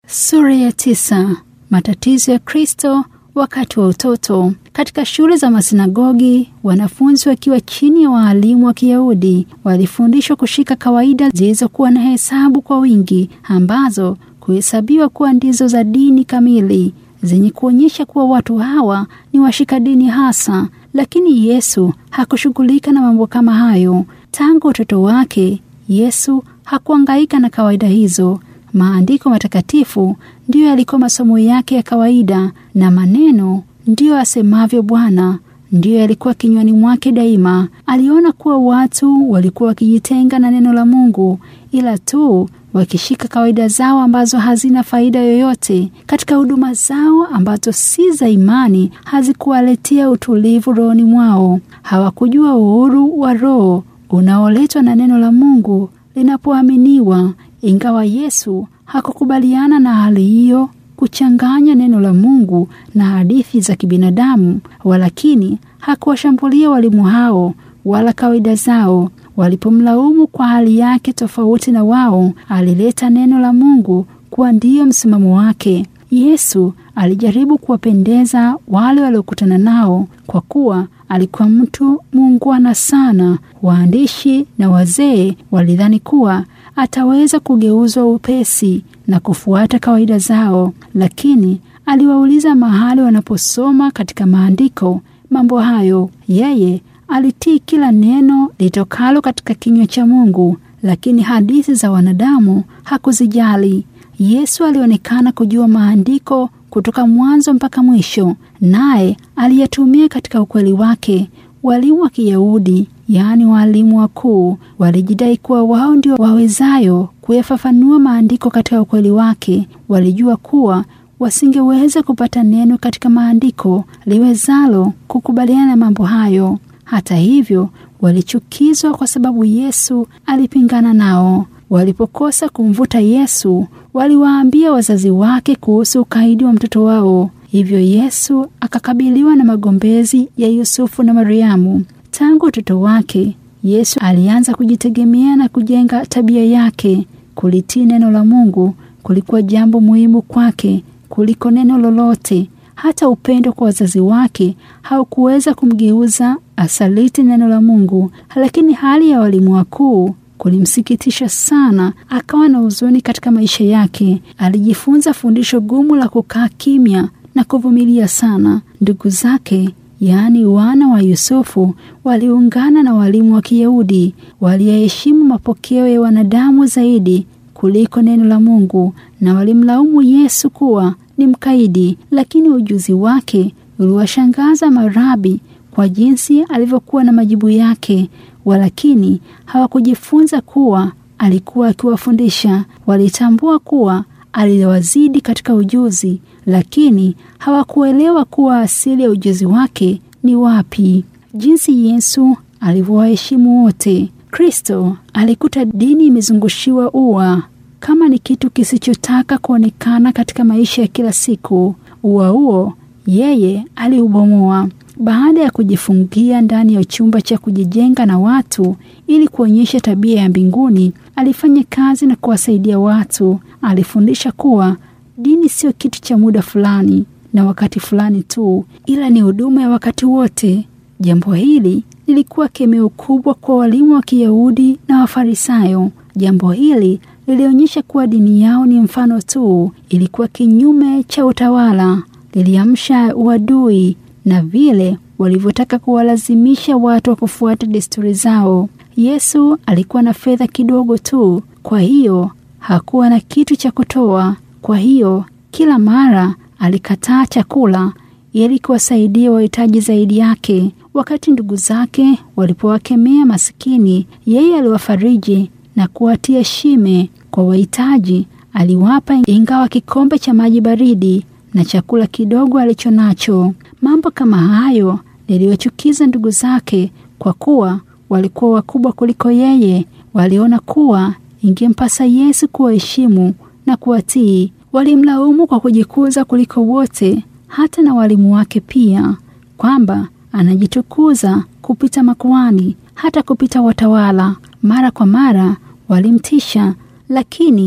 Sura ya tisa. Matatizo ya Kristo wakati wa utoto. Katika shule za masinagogi, wanafunzi wakiwa chini ya waalimu wa Kiyahudi walifundishwa kushika kawaida zilizokuwa na hesabu kwa wingi, ambazo kuhesabiwa kuwa ndizo za dini kamili, zenye kuonyesha kuwa watu hawa ni washika dini hasa. Lakini Yesu hakushughulika na mambo kama hayo. Tangu utoto wake, Yesu hakuangaika na kawaida hizo. Maandiko matakatifu ndiyo yalikuwa masomo yake ya kawaida, na maneno ndiyo asemavyo Bwana ndiyo yalikuwa kinywani mwake daima. Aliona kuwa watu walikuwa wakijitenga na neno la Mungu, ila tu wakishika kawaida zao ambazo hazina faida yoyote. Katika huduma zao ambazo si za imani, hazikuwaletea utulivu rohoni mwao. Hawakujua uhuru wa roho unaoletwa na neno la Mungu linapoaminiwa. Ingawa Yesu hakukubaliana na hali hiyo, kuchanganya neno la Mungu na hadithi za kibinadamu, walakini hakuwashambulia walimu hao wala kawaida zao. Walipomlaumu kwa hali yake tofauti na wao, alileta neno la Mungu kuwa ndiyo msimamo wake. Yesu alijaribu kuwapendeza wale waliokutana nao, kwa kuwa alikuwa mtu muungwana sana. Waandishi na wazee walidhani kuwa ataweza kugeuzwa upesi na kufuata kawaida zao, lakini aliwauliza mahali wanaposoma katika maandiko mambo hayo. Yeye alitii kila neno litokalo katika kinywa cha Mungu, lakini hadithi za wanadamu hakuzijali. Yesu alionekana kujua maandiko kutoka mwanzo mpaka mwisho, naye aliyatumia katika ukweli wake. Walimu wa Kiyahudi, yaani waalimu wakuu, walijidai kuwa wao ndio wawezayo kuyafafanua maandiko katika ukweli wake. Walijua kuwa wasingeweza kupata neno katika maandiko liwezalo kukubaliana na mambo hayo. Hata hivyo, walichukizwa kwa sababu Yesu alipingana nao. Walipokosa kumvuta Yesu, waliwaambia wazazi wake kuhusu ukaidi wa mtoto wao. Hivyo Yesu akakabiliwa na magombezi ya Yusufu na Mariamu. Tangu utoto wake, Yesu alianza kujitegemea na kujenga tabia yake. Kulitii neno la Mungu kulikuwa jambo muhimu kwake kuliko neno lolote. Hata upendo kwa wazazi wake haukuweza kumgeuza asaliti neno la Mungu. Lakini hali ya walimu wakuu kulimsikitisha sana, akawa na huzuni katika maisha yake. Alijifunza fundisho gumu la kukaa kimya na kuvumilia sana. Ndugu zake yaani wana wa Yusufu waliungana na walimu wa Kiyahudi, waliyaheshimu mapokeo ya wanadamu zaidi kuliko neno la Mungu, na walimlaumu Yesu kuwa ni mkaidi. Lakini ujuzi wake uliwashangaza marabi kwa jinsi alivyokuwa na majibu yake, walakini hawakujifunza kuwa alikuwa akiwafundisha. Walitambua kuwa aliwazidi katika ujuzi, lakini hawakuelewa kuwa asili ya ujuzi wake ni wapi. Jinsi Yesu alivyowaheshimu wote. Kristo alikuta dini imezungushiwa ua kama ni kitu kisichotaka kuonekana katika maisha ya kila siku. Ua huo yeye aliubomoa baada ya kujifungia ndani ya chumba cha kujijenga na watu ili kuonyesha tabia ya mbinguni. Alifanya kazi na kuwasaidia watu. Alifundisha kuwa dini sio kitu cha muda fulani na wakati fulani tu, ila ni huduma ya wakati wote. Jambo hili lilikuwa kemeo kubwa kwa walimu wa Kiyahudi na Wafarisayo. Jambo hili lilionyesha kuwa dini yao ni mfano tu, ilikuwa kinyume cha utawala, liliamsha uadui na vile walivyotaka kuwalazimisha watu wa kufuata desturi zao. Yesu alikuwa na fedha kidogo tu, kwa hiyo hakuwa na kitu cha kutoa. Kwa hiyo kila mara alikataa chakula ili kuwasaidia wahitaji zaidi yake. Wakati ndugu zake walipowakemea masikini, yeye aliwafariji na kuwatia shime. Kwa wahitaji aliwapa, ingawa kikombe cha maji baridi na chakula kidogo alicho nacho. Mambo kama hayo yaliwachukiza ndugu zake, kwa kuwa walikuwa wakubwa kuliko yeye. Waliona kuwa ingempasa Yesu kuwaheshimu na kuwatii. Walimlaumu kwa kujikuza kuliko wote, hata na walimu wake pia, kwamba anajitukuza kupita makuhani, hata kupita watawala. Mara kwa mara walimtisha, lakini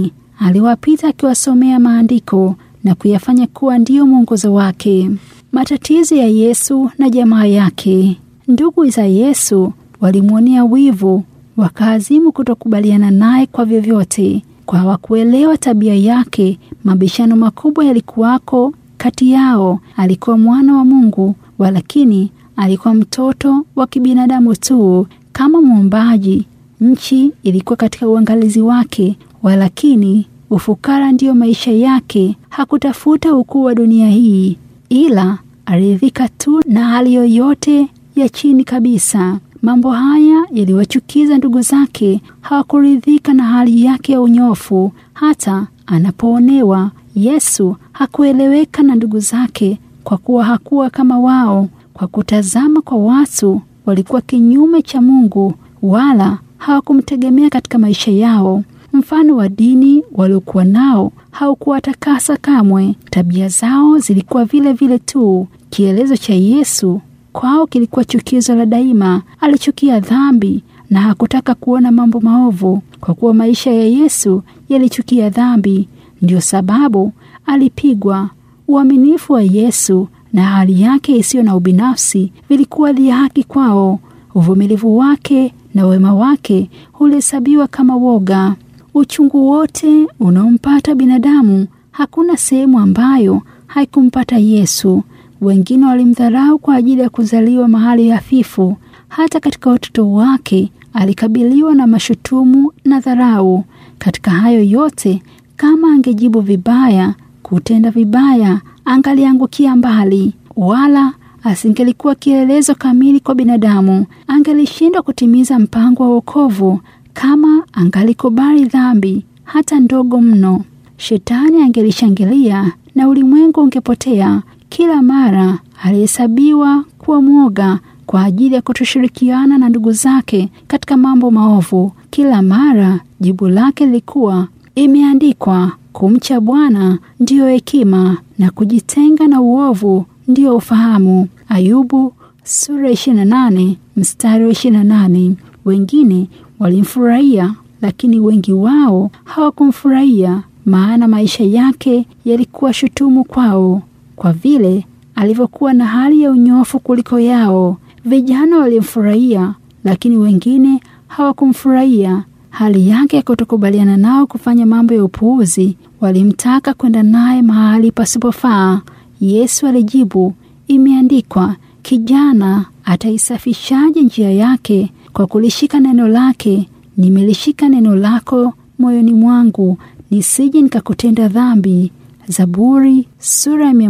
aliwapita akiwasomea maandiko na kuyafanya kuwa ndiyo mwongozo wake. Matatizo ya Yesu na jamaa yake. Ndugu za Yesu walimwonea wivu, wakaazimu kutokubaliana naye kwa vyovyote. Kwa hawakuelewa tabia yake, mabishano makubwa yalikuwako kati yao. Alikuwa mwana wa Mungu, walakini alikuwa mtoto wa kibinadamu tu, kama muumbaji. Nchi ilikuwa katika uangalizi wake, walakini ufukara ndiyo maisha yake. Hakutafuta ukuu wa dunia hii, ila aridhika tu na hali yoyote ya chini kabisa. Mambo haya yaliwachukiza ndugu zake. Hawakuridhika na hali yake ya unyofu. Hata anapoonewa, Yesu hakueleweka na ndugu zake, kwa kuwa hakuwa kama wao. Kwa kutazama kwa watu, walikuwa kinyume cha Mungu, wala hawakumtegemea katika maisha yao. Mfano wa dini waliokuwa nao haukuwatakasa kamwe. Tabia zao zilikuwa vile vile tu. Kielezo cha Yesu kwao kilikuwa chukizo la daima. Alichukia dhambi na hakutaka kuona mambo maovu, kwa kuwa maisha ya Yesu yalichukia dhambi. Ndiyo sababu alipigwa. Uaminifu wa Yesu na hali yake isiyo na ubinafsi vilikuwa dhihaki kwao. Uvumilivu wake na wema wake hulihesabiwa kama woga. Uchungu wote unaompata binadamu, hakuna sehemu ambayo haikumpata Yesu. Wengine walimdharau kwa ajili ya kuzaliwa mahali hafifu. Hata katika utoto wake alikabiliwa na mashutumu na dharau. Katika hayo yote, kama angejibu vibaya, kutenda vibaya, angaliangukia mbali, wala asingelikuwa kielelezo kamili kwa binadamu. Angelishindwa kutimiza mpango wa wokovu kama angalikubali dhambi hata ndogo mno. Shetani angelishangilia na ulimwengu ungepotea. Kila mara alihesabiwa kuwa mwoga kwa ajili ya kutoshirikiana na ndugu zake katika mambo maovu. Kila mara jibu lake lilikuwa imeandikwa, kumcha Bwana ndiyo hekima na kujitenga na uovu ndiyo ufahamu. Ayubu sura 28 mstari wa 28. Wengine walimfurahia, lakini wengi wao hawakumfurahia, maana maisha yake yalikuwa shutumu kwao, kwa vile alivyokuwa na hali ya unyofu kuliko yao. Vijana walimfurahia, lakini wengine hawakumfurahia. Hali yake ya kutokubaliana nao kufanya mambo ya upuuzi, walimtaka kwenda naye mahali pasipofaa. Yesu alijibu, imeandikwa, kijana ataisafishaje njia yake? Kwa kulishika neno lake. Nimelishika neno lako moyoni mwangu, nisije nikakutenda dhambi. Zaburi sura ya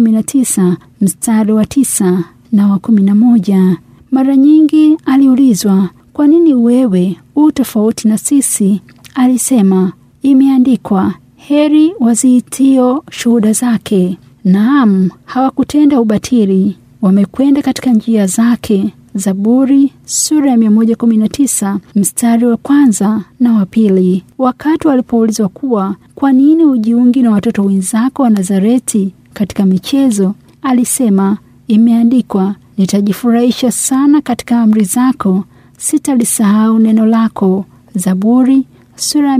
119 mstari wa tisa na wa kumi na moja. Mara nyingi aliulizwa, kwa nini wewe u tofauti na sisi? Alisema, imeandikwa, heri waziitio shuhuda zake. Naam, hawakutenda ubatili, wamekwenda katika njia zake. Zaburi sura ya 119 mstari wa kwanza na wa pili. Wakati walipoulizwa kuwa kwa nini ujiungi na watoto wenzako wa Nazareti katika michezo, alisema imeandikwa, nitajifurahisha sana katika amri zako, sitalisahau neno lako. Zaburi sura ya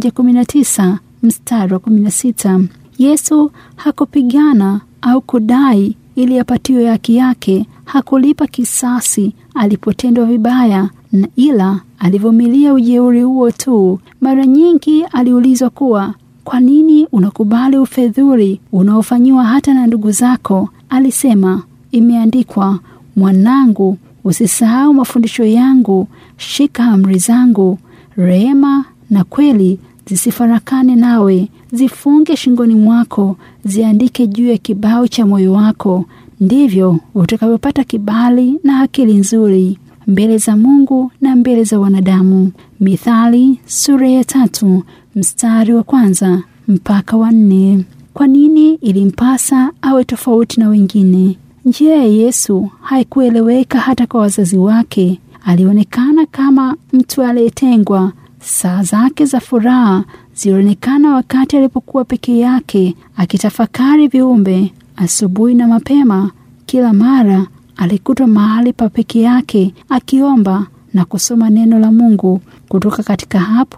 119 mstari wa 16. Yesu hakupigana au kudai ili apatiwe haki yake. Hakulipa kisasi alipotendwa vibaya, na ila alivumilia ujeuri huo tu. Mara nyingi aliulizwa kuwa kwa nini unakubali ufedhuli unaofanyiwa hata na ndugu zako? Alisema, imeandikwa, mwanangu, usisahau mafundisho yangu, shika amri zangu. Rehema na kweli zisifarakane nawe, zifunge shingoni mwako, ziandike juu ya kibao cha moyo wako. Ndivyo utakavyopata kibali na akili nzuri mbele za Mungu na mbele za wanadamu. Mithali sura ya tatu mstari wa kwanza mpaka wa nne. Kwa nini ilimpasa awe tofauti na wengine? Njia ya Yesu haikueleweka hata kwa wazazi wake. Alionekana kama mtu aliyetengwa. Saa zake za furaha zilionekana wakati alipokuwa peke yake akitafakari viumbe. Asubuhi na mapema, kila mara alikutwa mahali pa peke yake akiomba na kusoma neno la Mungu. Kutoka katika hapo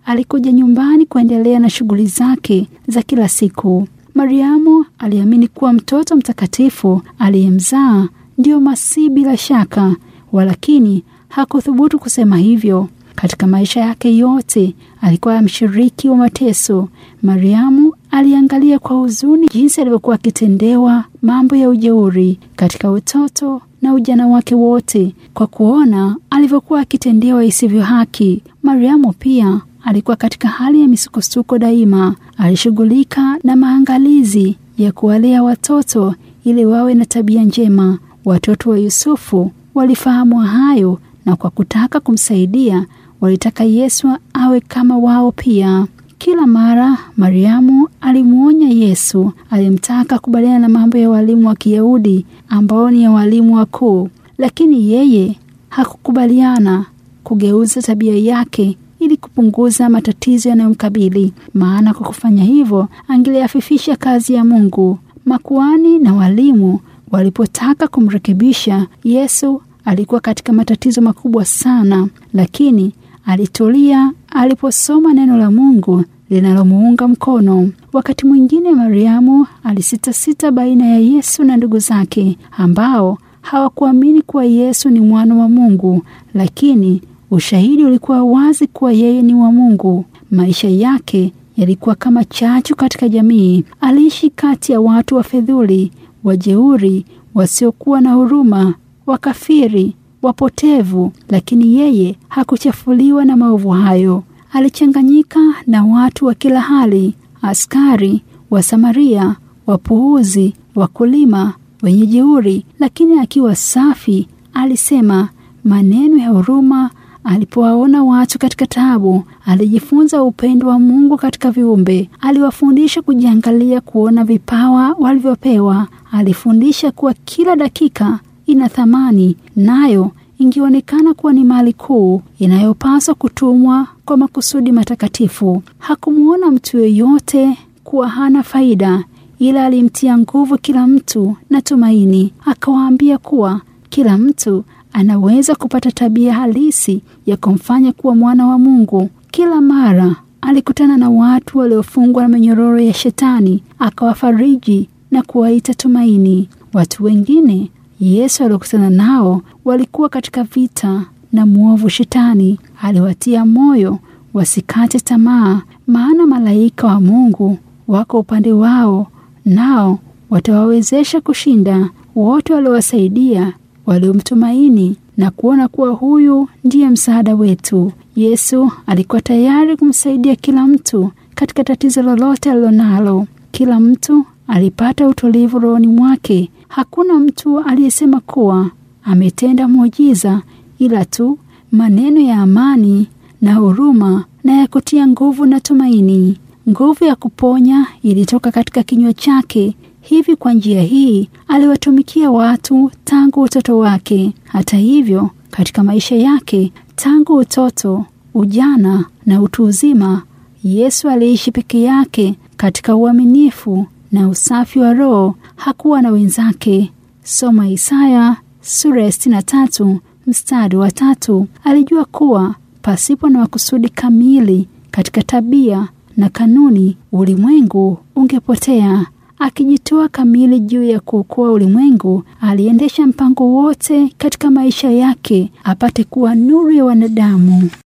alikuja nyumbani kuendelea na shughuli zake za kila siku. Mariamu aliamini kuwa mtoto mtakatifu aliyemzaa ndiyo Masihi bila shaka, walakini hakuthubutu kusema hivyo. Katika maisha yake yote alikuwa mshiriki wa mateso. Mariamu aliangalia kwa huzuni jinsi alivyokuwa akitendewa mambo ya ujeuri katika utoto na ujana wake wote, kwa kuona alivyokuwa akitendewa isivyo haki. Mariamu pia alikuwa katika hali ya misukosuko daima. Alishughulika na maangalizi ya kuwalea watoto ili wawe na tabia njema. Watoto wa Yusufu walifahamu hayo, na kwa kutaka kumsaidia walitaka Yesu awe kama wao pia. Kila mara Mariamu alimwonya Yesu, alimtaka kubaliana na mambo ya walimu wa Kiyahudi ambao ni ya walimu wakuu, lakini yeye hakukubaliana kugeuza tabia yake ili kupunguza matatizo yanayomkabili, maana kwa kufanya hivyo angeliafifisha kazi ya Mungu. Makuani na walimu walipotaka kumrekebisha Yesu, alikuwa katika matatizo makubwa sana, lakini alitulia aliposoma neno la Mungu linalomuunga mkono. Wakati mwingine Mariamu alisitasita baina ya Yesu na ndugu zake ambao hawakuamini kuwa Yesu ni mwana wa Mungu, lakini ushahidi ulikuwa wazi kuwa yeye ni wa Mungu. Maisha yake yalikuwa kama chachu katika jamii. Aliishi kati ya watu wafedhuli, wajeuri, wasiokuwa na huruma, wakafiri, wapotevu, lakini yeye hakuchafuliwa na maovu hayo. Alichanganyika na watu wa kila hali: askari, Wasamaria, wapuuzi, wakulima, wenye jeuri, lakini akiwa safi alisema maneno ya huruma. Alipowaona watu katika taabu, alijifunza upendo wa Mungu katika viumbe. Aliwafundisha kujiangalia, kuona vipawa walivyopewa. Alifundisha kuwa kila dakika ina thamani, nayo ingeonekana kuwa ni mali kuu inayopaswa kutumwa kwa makusudi matakatifu. Hakumwona mtu yeyote kuwa hana faida, ila alimtia nguvu kila mtu na tumaini. Akawaambia kuwa kila mtu anaweza kupata tabia halisi ya kumfanya kuwa mwana wa Mungu. Kila mara alikutana na watu waliofungwa na minyororo ya Shetani, akawafariji na kuwaita tumaini. Watu wengine Yesu aliokutana nao walikuwa katika vita na mwovu Shetani. Aliwatia moyo wasikate tamaa, maana malaika wa Mungu wako upande wao, nao watawawezesha kushinda. Wote waliowasaidia waliomtumaini na kuona kuwa huyu ndiye msaada wetu. Yesu alikuwa tayari kumsaidia kila mtu katika tatizo lolote alilonalo. Kila mtu alipata utulivu rohoni mwake. Hakuna mtu aliyesema kuwa ametenda muujiza, ila tu maneno ya amani na huruma na ya kutia nguvu na tumaini. Nguvu ya kuponya ilitoka katika kinywa chake. Hivi kwa njia hii aliwatumikia watu tangu utoto wake. Hata hivyo, katika maisha yake tangu utoto, ujana na utu uzima, Yesu aliishi peke yake katika uaminifu na usafi wa roho. Hakuwa na wenzake. Soma Isaya sura ya sitini na tatu mstari wa tatu. Alijua kuwa pasipo na makusudi kamili katika tabia na kanuni, ulimwengu ungepotea. Akijitoa kamili juu ya kuokoa ulimwengu, aliendesha mpango wote katika maisha yake apate kuwa nuru ya wanadamu.